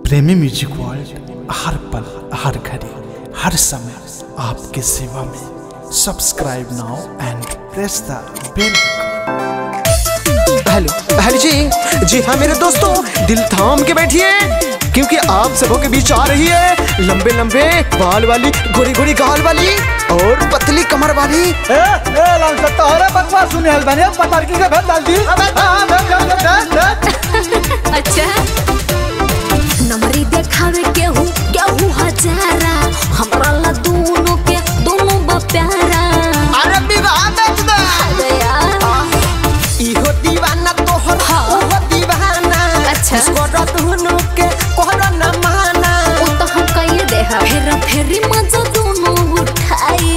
प्रेमी music world हर पल हर घड़ी हर समय आपके सेवा में subscribe now and press the bell hello hello जी जी हाँ मेरे दोस्तों दिल थाम के बैठिए क्योंकि आप सबों के बीच आ रही है लंबे लंबे बाल वाली गोरी गोरी गाल वाली और पतली कमर वाली ए ए लाल सत्ता अरे बकवास सुने हल बने पटारकी के भेद डाल दी अबे हां भेद भेद भेद अच्छा नमरी देखावे केहू केहू हजारा हमरा ला दोनों के दोनों बा प्यारा अरे विवाह बेच दे अरे यार इहो दीवाना तोहर हाँ। ओहो दीवाना अच्छा। इसको रतुनु के कोहरा न माना वो तो हम कहिए दे फेर फेरी मजा दोनों उठाई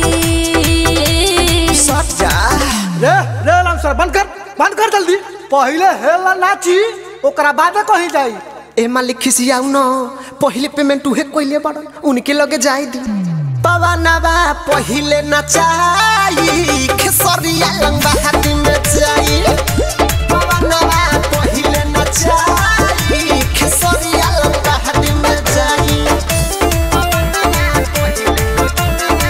सट जा रे रे लाल सर बंद कर बंद कर जल्दी पहले हेला नाची ओकरा बादे कहीं जाई ए मालिक खिसियाऊ न पहिले पेमेंट उहे कोइले बड़न उनके लगे जाई दी पवनवा पहिले नचाई खेसरिया लंबा हाथी में जाई पवनवा पहिले नचाई खेसरिया लंबा हाथी में जाई पवनवा पहिले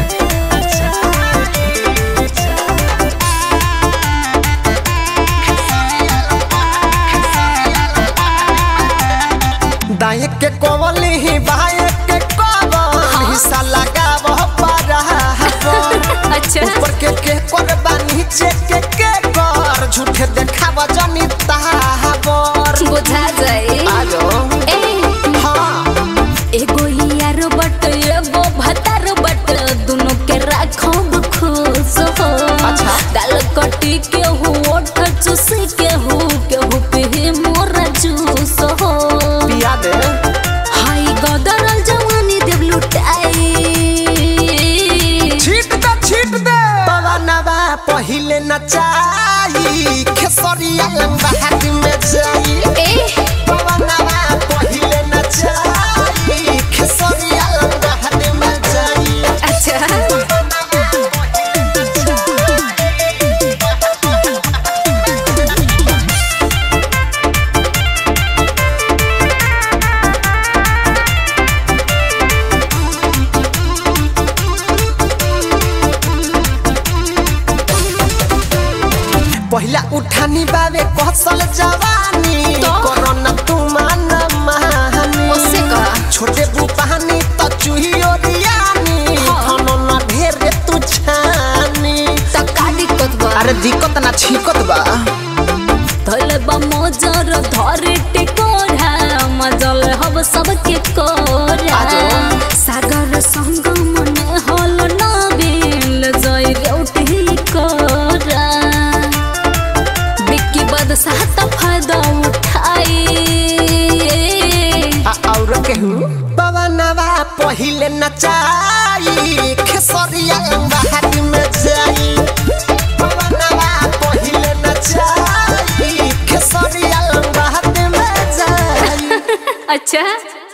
दाएं के कोवली ही बाएं के कोवल हिस्सा लगाव पर अच्छा ऊपर के के करबा नीचे के के कर झूठे देखावा जनी ताहाबर बुझा जाए आलो ए हाँ एगो यार बट एगो भतार बट दोनों के राखब खुश हो अच्छा। गाल कटी के हु ओठ चूसी के हु के हु पे मोरा जूस हो पिया दे हाय गदरल जवानी देव लुटाई छीट दे छीट दे पवनवा पहिले नचाई खेसरिया लंबा हाथ में जाई ए पवनवा पहिले नचाई खेसरिया लंबा हाथ में जाई अच्छा पहिला उठानी बाबे कसल जवानी तो? कोरोना तू मान महानी उससे कहा छोटे बुपानी तो चूही ओरियानी हाँ। खानो ना ढेरे तू छानी त का दिक्कत बा अरे दिक्कत ना छिकत बा धले बा मोजर धरे टिकोरा मजल हब सबके कोरा आजो। सागर संग मन हल नबिल जय रेउटी कोरा बिक्की बदशाह त फायदा उठाई आ और केहू पवनवा पहिले नचाई खेसरिया लंबा हाथ में जाई पवनवा पहिले नचाई खेसरिया लंबा हाथ में जाई अच्छा